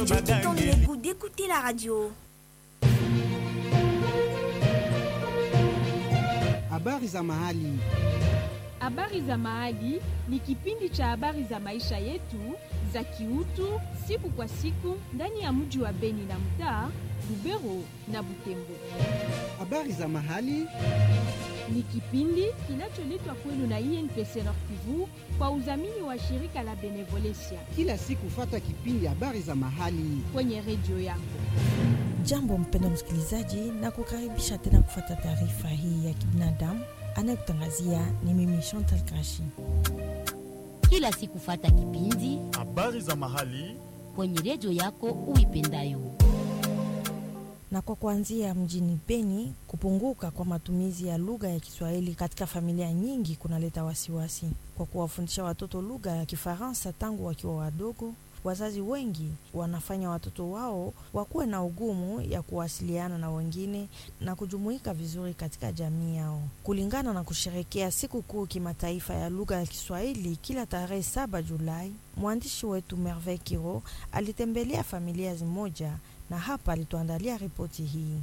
J'ai tout donné le goût d'écouter la radio. Habari za mahali. Habari za Mahali ni kipindi cha habari za maisha yetu za kiutu siku kwa siku ndani ya mji wa Beni na mtaa Lubero na Butembo. Habari za mahali. Ni kipindi kinacholetwa kwenu na INPC Nord Kivu kwa udhamini wa shirika la Benevolencia Kila siku fata kipindi habari za mahali. kwenye redio yako. Jambo mpenda msikilizaji, na kukaribisha tena kufata taarifa hii ya kibinadamu. Anayekutangazia ni mimi Chantal Kashi. kila siku fata kipindi habari za mahali kwenye redio yako uipendayo. Na kwa kuanzia mjini Beni, kupunguka kwa matumizi ya lugha ya Kiswahili katika familia nyingi kunaleta wasiwasi. Kwa kuwafundisha watoto lugha ya Kifaransa tangu wakiwa wadogo, wazazi wengi wanafanya watoto wao wakuwe na ugumu ya kuwasiliana na wengine na kujumuika vizuri katika jamii yao. Kulingana na kusherekea siku kuu kimataifa ya lugha ya Kiswahili kila tarehe saba Julai, mwandishi wetu Merveille Kiro alitembelea familia zimoja na hapa alituandalia ripoti hii.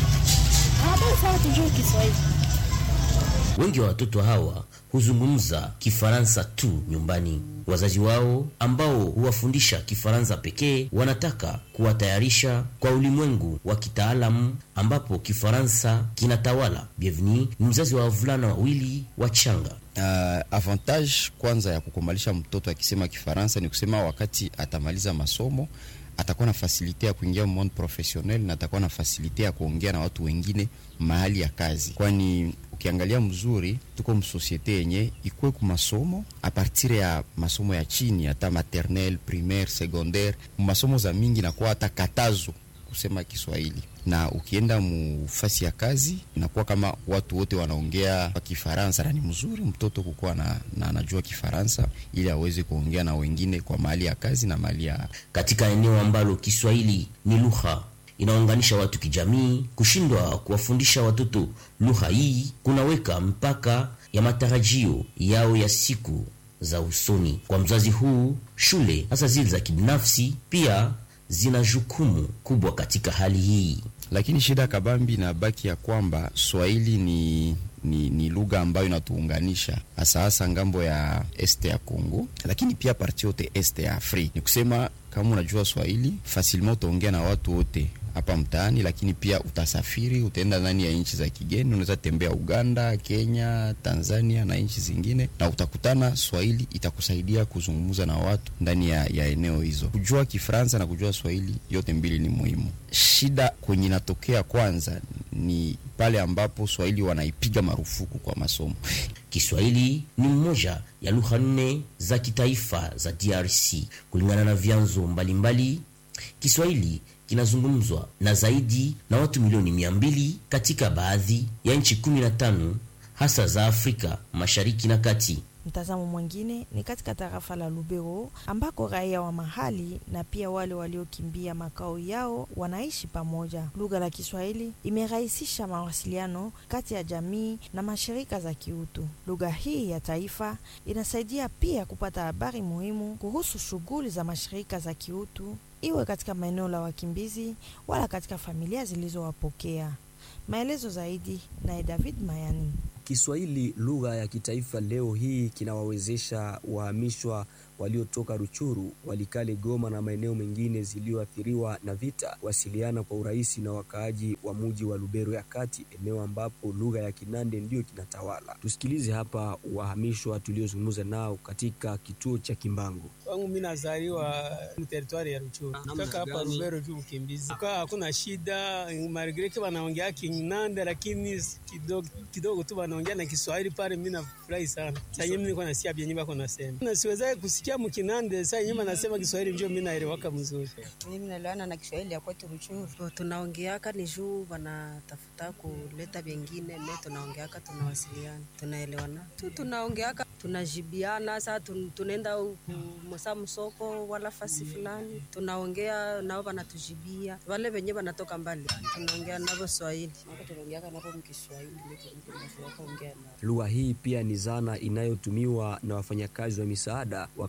Wengi wa watoto hawa huzungumza Kifaransa tu nyumbani. Wazazi wao ambao huwafundisha Kifaransa pekee wanataka kuwatayarisha kwa ulimwengu wa kitaalamu ambapo Kifaransa kinatawala. Bienvenue ni mzazi wa wavulana wawili wachanga. Uh, avantage kwanza ya kukomalisha mtoto akisema Kifaransa ni kusema wakati atamaliza masomo atakuwa na fasilite ya kuingia monde professionnel na atakuwa na fasilite ya kuongea na watu wengine mahali ya kazi, kwani ukiangalia mzuri tuko msosiete yenye ikuwe ku masomo a partir ya masomo ya chini hata maternelle primaire secondaire masomo za mingi nakuwa hata katazo kusema Kiswahili na ukienda mufasi ya kazi inakuwa kama watu wote wanaongea kwa Kifaransa, na ni mzuri mtoto kukuwa na, na anajua Kifaransa ili aweze kuongea na wengine kwa mahali ya kazi na mahali ya Katika eneo ambalo Kiswahili ni lugha inaunganisha watu kijamii, kushindwa kuwafundisha watoto lugha hii kunaweka mpaka ya matarajio yao ya siku za usoni. Kwa mzazi huu, shule hasa zile za kibinafsi pia zina jukumu kubwa katika hali hii. lakini shida kabambi na baki ya kwamba Swahili ni ni, ni lugha ambayo inatuunganisha hasa hasa ngambo ya este ya Congo, lakini pia parti yote este ya Afrika. Ni kusema kama unajua Swahili facilement utaongea na watu wote hapa mtaani, lakini pia utasafiri, utaenda ndani ya nchi za kigeni, unaweza tembea Uganda, Kenya, Tanzania na nchi zingine, na utakutana Swahili itakusaidia kuzungumza na watu ndani ya, ya eneo hizo. Kujua Kifaransa na kujua Swahili yote mbili ni muhimu. Shida kwenye inatokea kwanza ni pale ambapo Swahili wanaipiga marufuku kwa masomo. Kiswahili ni mmoja ya lugha nne za kitaifa za DRC. Kulingana na vyanzo mbalimbali, Kiswahili kinazungumzwa na zaidi na watu milioni mia mbili katika baadhi ya nchi kumi na tano hasa za Afrika Mashariki na Kati. Mtazamo mwingine ni katika tarafa la Lubero ambako raia wa mahali na pia wale waliokimbia makao yao wanaishi pamoja. Lugha la Kiswahili imerahisisha mawasiliano kati ya jamii na mashirika za kiutu. Lugha hii ya taifa inasaidia pia kupata habari muhimu kuhusu shughuli za mashirika za kiutu, iwe katika maeneo la wakimbizi wala katika familia zilizowapokea. Maelezo zaidi naye David Mayani. Kiswahili lugha ya kitaifa leo hii kinawawezesha wahamishwa waliotoka Ruchuru, Walikale, Goma na maeneo mengine ziliyoathiriwa na vita kuwasiliana kwa urahisi na wakaaji wa muji wa Lubero ya kati, eneo ambapo lugha ya Kinande ndiyo kinatawala. Tusikilize hapa wahamishwa tuliozungumza nao katika kituo cha Kimbangu. Kwangu mimi nazaliwa teritwari ya Ruchuru, kaka hapa Lubero tu mkimbizi, kaa hakuna shida. Margreke wanaongea Kinande, lakini kidogo kidogo tu wanaongea na Kiswahili pale. Mimi nafurahi sana sasa, mimi niko nasikia vyenye bako nasema na siwezi kusikia mkinande sasa, nyuma nasema Kiswahili ndio mimi naelewaka mzuri. Mimi naliona na Kiswahili ya kwetu Ruchuru tunaongeaka ni juu wanatafuta kuleta vingine, me tunaongeaka, tunawasiliana, tunaelewana tu, tunaongeaka, tunajibiana. Saa tunaenda msa msoko wala fasi fulani, tunaongea nao, wanatujibia. Wale wenye wanatoka mbali, tunaongea navo Swahili, tunaongeaka navo mkiswahili. Lugha hii pia ni zana inayotumiwa na wafanyakazi wa misaada wakati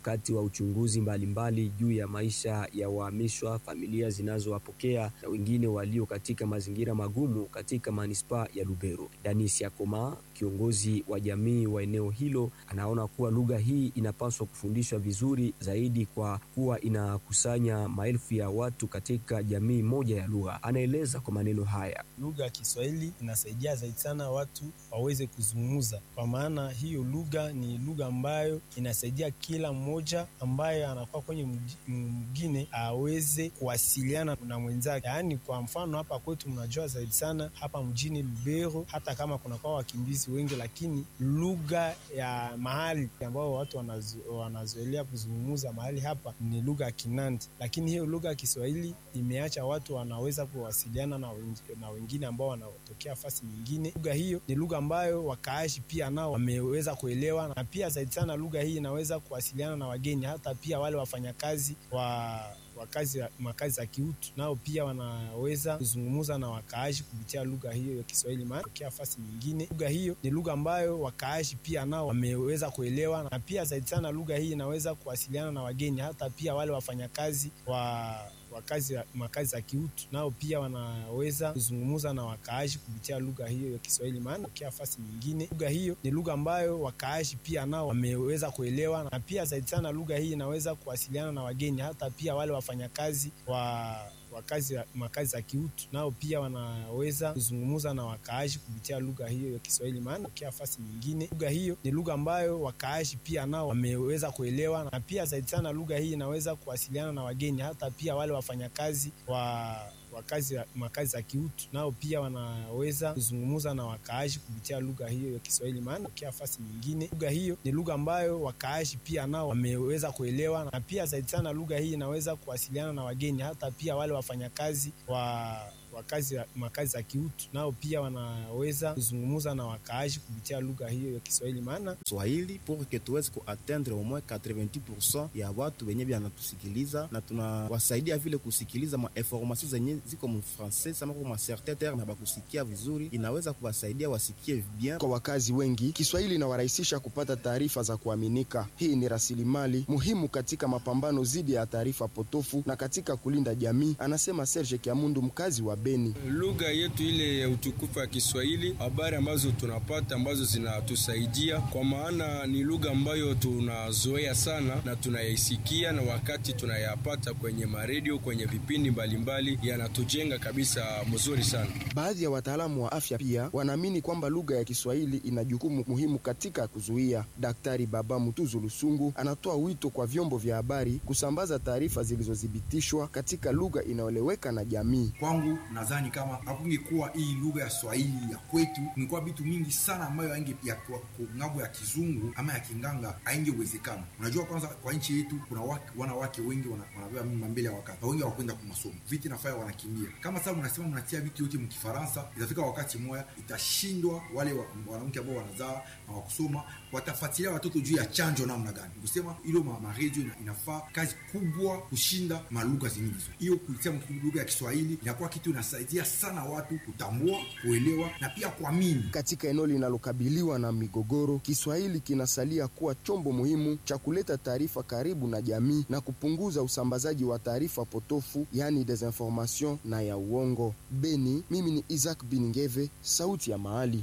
wakati wa uchunguzi mbalimbali juu ya maisha ya wahamishwa, familia zinazowapokea na wengine walio katika mazingira magumu katika manispaa ya Lubero. Danis Yakoma, kiongozi wa jamii wa eneo hilo, anaona kuwa lugha hii inapaswa kufundishwa vizuri zaidi kwa kuwa inakusanya maelfu ya watu katika jamii moja ya lugha. Anaeleza kwa maneno haya: lugha ya Kiswahili inasaidia zaidi sana watu waweze kuzungumza, kwa maana hiyo lugha ni lugha ambayo inasaidia kila mmoja ambaye anakuwa kwenye mwingine aweze kuwasiliana na mwenzake. Yaani, kwa mfano hapa kwetu, mnajua zaidi sana hapa mjini Lubero, hata kama kunakuwa wakimbizi wengi, lakini lugha ya mahali ambao watu wanazo, wanazoelea kuzungumza mahali hapa ni lugha ya Kinandi, lakini hiyo lugha ya Kiswahili imeacha watu wanaweza kuwasiliana na, na wengine ambao wanatokea fasi nyingine. Lugha hiyo ni lugha ambayo wakaashi pia nao wameweza kuelewa, na pia zaidi sana lugha hii inaweza kuwasiliana na wageni, hata pia wale wafanyakazi wa wakazi makazi za kiutu nao pia wanaweza kuzungumza na wakaaji kupitia lugha hiyo ya Kiswahili, maana tokea fasi nyingine. Lugha hiyo ni lugha ambayo wakaaji pia nao wameweza kuelewa, na pia zaidi sana lugha hii inaweza kuwasiliana na wageni, hata pia wale wafanyakazi wa wakazi makazi za kiutu nao pia wanaweza kuzungumza na wakaaji kupitia lugha hiyo ya Kiswahili, maana tokea fasi nyingine. Lugha hiyo ni lugha ambayo wakaaji pia nao wameweza kuelewa, na pia zaidi sana lugha hii inaweza kuwasiliana na wageni, hata pia wale wafanyakazi wa wakazi makazi za kiutu nao pia wanaweza kuzungumza na wakaaji kupitia lugha hiyo ya Kiswahili, maana tokea fasi nyingine. Lugha hiyo ni lugha ambayo wakaaji pia nao wameweza kuelewa, na pia zaidi sana lugha hii inaweza kuwasiliana na wageni, hata pia wale wafanyakazi wa wakazi makazi za kiutu nao pia wanaweza kuzungumza na wakaaji kupitia lugha hiyo ya Kiswahili, maana tokea fasi nyingine. Lugha hiyo ni lugha ambayo wakaaji pia nao wameweza kuelewa, na pia zaidi sana lugha hii inaweza kuwasiliana na wageni, hata pia wale wafanyakazi wa wakazi makazi za kiutu nao pia wanaweza kuzungumza na wakaaji kupitia lugha hiyo ya Kiswahili, maana Swahili pour que tuweze kuatteindre au moins 90% ya watu wenye wanatusikiliza na tunawasaidia vile kusikiliza ma information zenye ziko mu français sama kwa certain terme bakusikia vizuri, inaweza kuwasaidia wasikie bien. Kwa wakazi wengi, Kiswahili inawarahisisha kupata taarifa za kuaminika. Hii ni rasilimali muhimu katika mapambano dhidi ya taarifa potofu na katika kulinda jamii, anasema Serge Kiamundu, mkazi wa Beni. Lugha yetu ile ya utukufu ya Kiswahili, habari ambazo tunapata ambazo zinatusaidia, kwa maana ni lugha ambayo tunazoea sana na tunayaisikia, na wakati tunayapata kwenye maredio, kwenye vipindi mbalimbali, yanatujenga kabisa mzuri sana. Baadhi ya wataalamu wa afya pia wanaamini kwamba lugha ya Kiswahili ina jukumu muhimu katika kuzuia. Daktari Baba Mutuzu Lusungu anatoa wito kwa vyombo vya habari kusambaza taarifa zilizothibitishwa katika lugha inayoeleweka na jamii. Kwangu nadhani kama hakungekuwa hii lugha ya Swahili ya kwetu, ingekuwa vitu mingi sana ambayo ainge ya ng'ambo ya kizungu ama ya kinganga haingewezekana. Unajua, kwanza kwa nchi yetu kuna wake, wanawake wengi wanabeba mimba mbele ya wakati na wengi hawakwenda kwa masomo, viti nafaya wanakimbia. Kama sasa mnasema mnatia vitu yote mkifaransa, itafika wakati moya itashindwa. Wale wanawake ambao wanazaa na wakusoma watafuatilia watoto juu ya chanjo namna gani? Kusema ilo maredio inafaa kazi kubwa kushinda malugha zingine. Hiyo kuitia lugha ya Kiswahili inakuwa kitu inasaidia sana watu kutambua, kuelewa na pia kuamini. Katika eneo linalokabiliwa na migogoro, Kiswahili kinasalia kuwa chombo muhimu cha kuleta taarifa karibu na jamii na kupunguza usambazaji wa taarifa potofu, yani desinformation na ya uongo. Beni, mimi ni Isaac Biningeve, sauti ya mahali.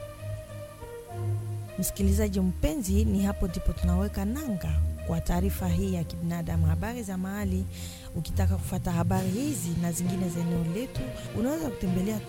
Msikilizaji mpenzi, ni hapo ndipo tunaweka nanga kwa taarifa hii ya kibinadamu, habari za mahali. Ukitaka kufata habari hizi na zingine za eneo letu, unaweza kutembelea